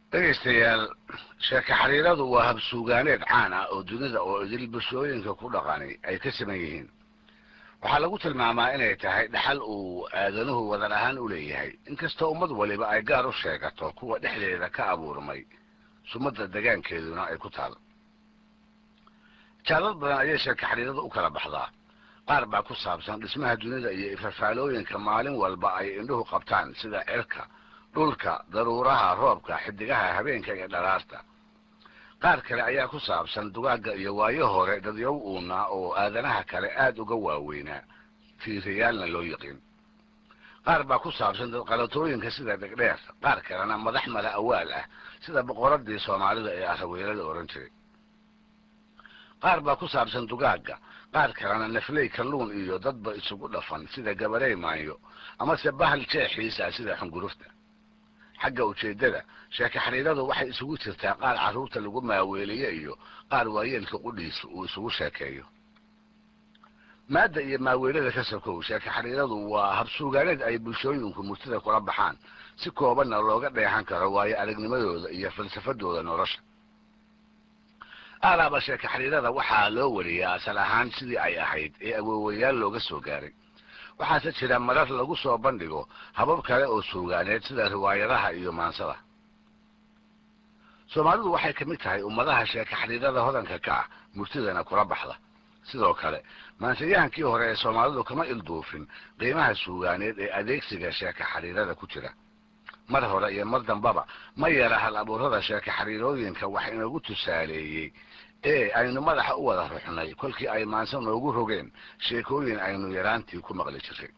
dhegaystayaal sheeke xariiradu waa habsuugaaneed caan ah oo dunida oo idil bulshooyinka ku dhaqani ay ka siman yihiin waxaa lagu tilmaamaa inay tahay dhaxal uu aadanuhu wadan ahaan u leeyahay inkastoo ummad waliba ay gaar u sheegato kuwa dhexdeeda ka abuurmay sumadda degaankeeduna ay ku taal jaalad badan ayay sheeke xariirada u kala baxdaa qaar baa ku saabsan dhismaha dunida iyo ifafaalooyinka maalin walba ay indhuhu qabtaan sida cirka dhulka daruuraha roobka xidigaha habeenka iyo dharaarta qaar kale ayaa ku saabsan dugaagga iyo waayo hore dadyow uunaa oo aadanaha kale aada uga waaweynaa fiiriyaalna loo yiqiin qaar baa ku saabsan dadqalatooyinka sida dhegdheer qaar kalena madax mala awaal ah sida boqoradii soomaalida ee araweelada ohan jiray qaar baa ku saabsan dugaagga qaar kalena nafley kalluun iyo dadba isugu dhafan sida gabarey maanyo amase bahal jeexiisa sida xungurufta xagga ujeeddada sheeke xariiradu waxay isugu jirtaa qaar carruurta lagu maaweeliye iyo qaar waayeelka qudhiisa uu isugu sheekeeyo maadda iyo maaweelada ka sokow sheeke xariiradu waa habsuugaaneed ay bulshooyinku murtida kula baxaan si koobanna looga dheexan karo waayo aragnimadooda iyo falsafadooda nolosha aalaaba sheeke xariirada waxaa loo wariyaa asal ahaan sidii ay ahayd ee awoowayaal looga soo gaaray waxaase jira marar lagu soo bandhigo habab kale oo suugaaneed sida riwaayadaha iyo maansada soomaalidu waxay ka mid tahay ummadaha sheeke xariirada hodanka ka ah murtidana kula baxda sidoo kale maansayahankii hore ee soomaalidu kama ilduufin qiimaha suugaaneed ee adeegsiga sheeke xariirada ku jira mar hore iyo mar dambaba ma yara hal abuurada sheeke xariirooyinka wax inoogu tusaaleeyey ee aynu madaxa u wada ruxnay kolkii ay maanse noogu rogeen sheekooyin aynu yaraantii ku maqli jiray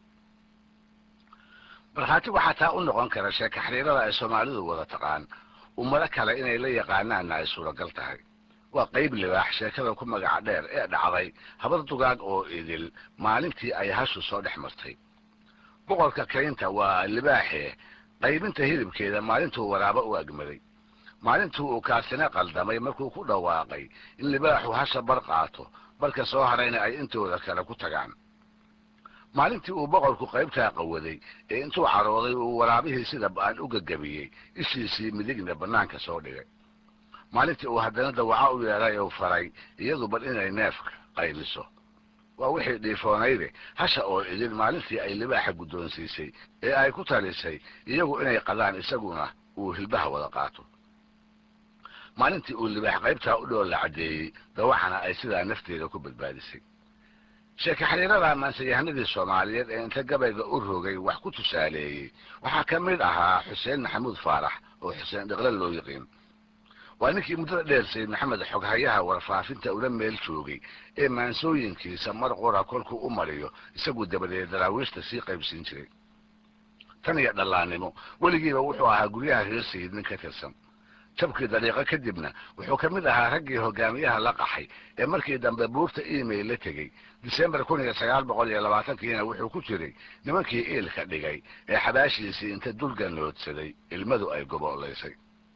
markhaati waxaa taa u noqon kara sheeke xariirada ay soomaalidu wada taqaan ummado kale inay la yaqaanaanna ay suuragal tahay waa qayb libaax sheekada ku magaca dheer ee dhacday habar dugaag oo idil maalintii ay hashu soo dhex martay boqorka kaynta waa libaaxee qaybinta hilibkeeda maalintuu waraabo u agmaday maalintii uu kaasina qaldamay markuu ku dhawaaqay in libaaxu hasha bar qaato barka soo harayna ay intooda kale ku tagaan maalintii uu boqorku qaybtaa qawaday ee intuu carooday uu waraabihii sida ba-an u gagabiyey ishiisii midigna bannaanka soo dhigay maalintii uu haddana dawaco u yeedhay uu faray iyadu bal inay neefka qaybiso waa wixii dhiifoonayde hasha oo idin maalintii ay libaaxa guddoonsiisay ee ay ku talisay iyagu inay qadaan isaguna uu hilbaha wada qaato maalintii uu libaax qaybtaa u dhoolla caddeeyey dawacana ay sidaa nafteeda ku badbaadisay sheeke xariirada maansayahanadii soomaaliyeed ee inta gabayga u rogay wax ku tusaaleeyey waxaa ka mid ahaa xuseen maxamuud faarax oo xuseen dhiqle loo yiqiin waa ninkii muddada dheer sayid maxamed xoghayaha warfaafinta ula meel joogay ee maansooyinkiisa mar qura kolkuu u mariyo isagu dabadeed daraawiishta sii qaybsiin jiray tan iyo dhallaannimo weligiiba wuxuu ahaa guryaha reer sayid nin ka tirsan jabkii dariiqo kadibna wuxuu ka mid ahaa raggii hogaamiyaha la qaxay ee markii dambe buurta email la tegey disembar kun iyo sagaal boqol iyo labaatankiina wuxuu ku jiray nimankii iilka dhigay ee xabaashiisii inta dulganoodsaday ilmadu ay goboolaysay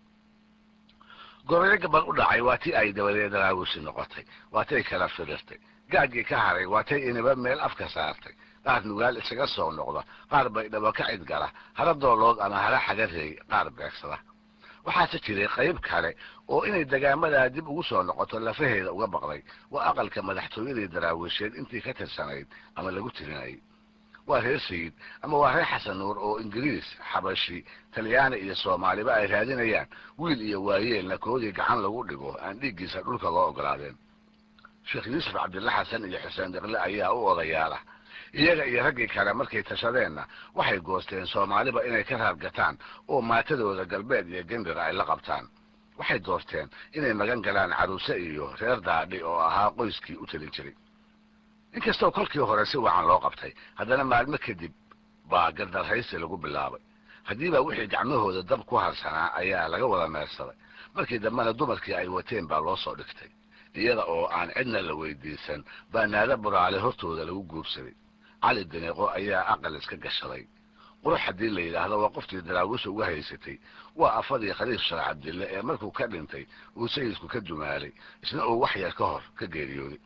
gorayo gabal u dhacay waa tii ay dabadeed daraawishi noqotay waatay kala firirtay gaagii ka haray waatay iniba meel afka saartay qaar nugaal isaga soo noqda qaar bay dhabo ka cidgala hara doolood ama hara xagareey qaar beegsada waxaase jiray qayb kale oo inay degaamadaa dib ugu soo noqoto lafaheeda uga baqday waa aqalka madaxtooyadii daraawisheed intii ka tirsanayd ama lagu tirinayay waa reer sayid ama waa reer xasan nuur oo ingiriis xabashi talyaani iyo soomaaliba ay raadinayaan wiil iyo waayeelna koodii gacan lagu dhigo aan dhiiggiisa dhulka loo ogolaadeen sheekh yuusuf cabdilla xasan iyo xuseen dhiqle ayaa u odayaala iyaga iyo raggii kale markay tashadeenna waxay goosteen soomaaliba inay ka raargataan oo maatadooda galbeed iyo gembir ay la qabtaan waxay doorteen inay magan galaan caruuse iyo reer daadhi oo ahaa qoyskii u talin jiray inkastoo kolkii hore si wacan loo qabtay haddana maalmo kadib baa gardarhaysi lagu bilaabay haddiiba wixii gacmahooda dab ku harsanaa ayaa laga wada meersaday markii dambena dumarkii ay wateen baa loo soo dhigtay iyada oo aan cidna la weydiisan baa naada buraale hortooda lagu guursaday cali daneeqo ayaa aqal iska gashaday qurux haddii la yidhaahdo waa qoftii daraawiisha uga haysatay waa afadii khaliif sheekh cabdille ee markuu ka dhintay uu sayidku ka dumaalay isna uu wax yar ka hor ka geeriyooday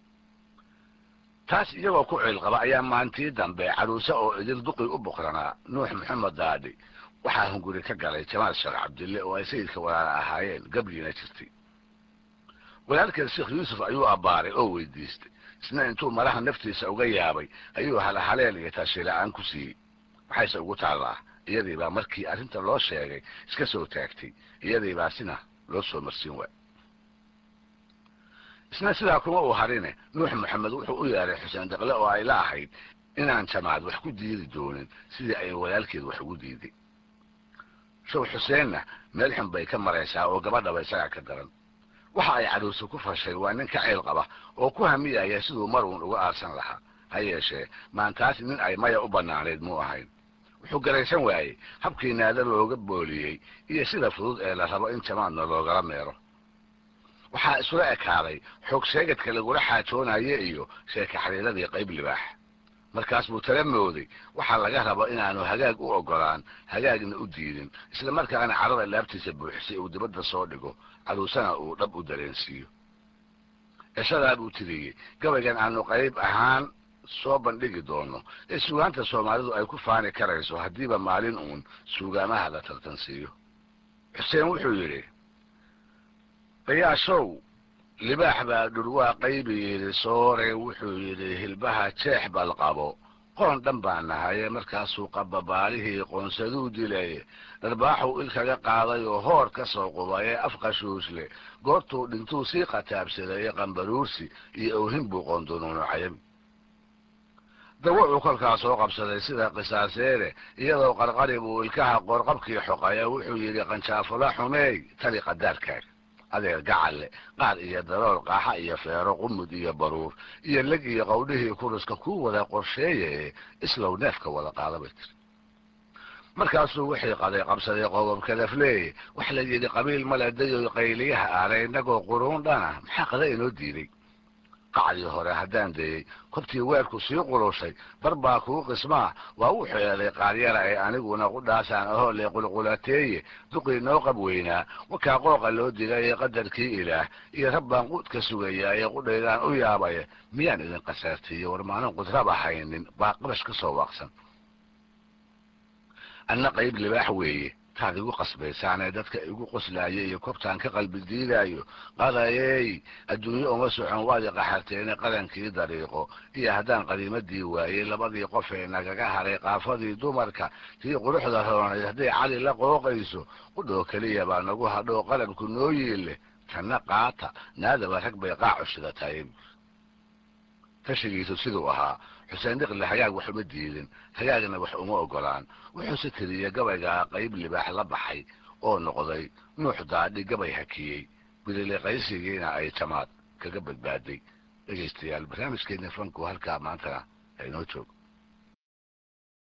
taas iyagoo ku ciil qaba ayaa maantii dambe caruuse oo idil duqii u boqranaa nuux maxamed daadhi waxaa hunguri ka galay jamaal sheekh cabdille oo ay sayidka walaala ahaayeen gabriina jirtay walaalkeed sheekh yuusuf ayuu abbaaray oo weydiistay isna intuu malaha naftiisa uga yaabay ayuu halhaleel iyo taashila-aan ku siiyey maxayse ugu taallaa iyadii baa markii arrinta loo sheegay iska soo taagtay iyadii baa sina loo soo marsiin waay isna sidaa kuma uu harine nuux maxamed wuxuu u yeeray xuseen daqle oo ay la ahayd inaan jamaad wax ku diidi doonin sidii ay walaalkeed wax ugu diiday show xuseenna meel xun bay ka maraysaa oo gabadhaba isagaa ka daran waxa ay caruursa ku fashay waa nin ka ceyl qaba oo ku hamiyaya siduu mar uun uga aarsan lahaa ha yeeshee maantaas nin ay maya u bannaanayd muu ahayn wuxuu garaysan waayey habkii naada looga booliyey iyo sida fudud ee la rabo in jamaadna loogala meero waxaa isula ekaaday xoog sheegadka lagula xaajoonaye iyo sheeka xariiradii qayb libaax markaas buu tala mooday waxaa laga rabo inaanu hagaag u ogolaan hagaagna u diidin isla markaana carada laabtiisa buuxisay uu dibadda soo dhigo caruusana uu dhab u dareensiiyo cishadaa buu tiriyey gabaygan aanu qayb ahaan soo bandhigi doono ee suugaanta soomaalidu ay ku faani karayso haddiiba maalin uun suugaamaha la tartansiiyo xuseen wuxuu yidhi bayaashow libaax baa dhurwaa qaybi yidhi soore wuxuu yidhi hilbaha jeex bal qabo qoon dhan baa nahaye markaasuu qababaalihii qoonsaduu dilay dharbaaxuu il kaga qaaday oo hoor ka soo qubayee afqashuusle goortuu dhintuu sii qataabsaday qambaruursi iyo owhin buu qoondunuunucayay dawacuu kolkaa soo qabsaday sida qisaaseere iyadoo qarqari buu ilkaha qoorqabkii xoqaya wuxuu yidhi qanjaafula xumeey tali qadaarkaaga adeer gacalle qaar iyo darool qaaxa iyo feero qumud iyo baruur iyo leg iyo qowdhihii kuruska kuu wada qorsheeye islow neefka wada qaada bay tiri markaasuu wixii qaday qabsaday qodob kadafleeye wax la yidhi qabiil male dayoy qayliyaha aare innagoo quruun dhana maxaa qada inoo diiday qacdii hore haddaan dayey kobtii weerku sii qulushay bar baa kuu qismaa waa u xeelay qaaryara ee aniguna qudhaasaan ahoo le qulqulateeye duqii noo qab weynaa wakaa qooqa loo dilay ee qadarkii ilaah iyo rabbaan quudka sugayaa ee qudhaydaan u yaabaya miyaan idin qasaartiiyo war maanan qudraba haynin baa qabash ka soo waaqsan anna qayb libaax weeye taad igu qasbaysaanee dadka igu qoslaaya iyo kobtaan ka qalbi diidaayo qadayey adduunye uma socon waad iqaxarteene qadankii dariiqo iyo haddaan qadiimadii waayey labadii qof ee nagaga haray qaafadii dumarka tii quruxda roonayd hadday cali la qooqayso qudhoo keliya baa nagu hadhoo qalabku noo yiille tanna qaata naadaba rag bay qaacu shidatay tashigiisu siduu ahaa xuseen dhiqle hagaag wax uma diidin hagaagna wax uma ogolaan wuxuuse tiriyey gabaygaa qayb libaax la baxay oo noqday nuux daadhi gabay hakiyey bililiqaysigiina ay jamaad kaga badbaaday dhegaystayaal barnaamijkeena fanku halkaa maantana aynoo joog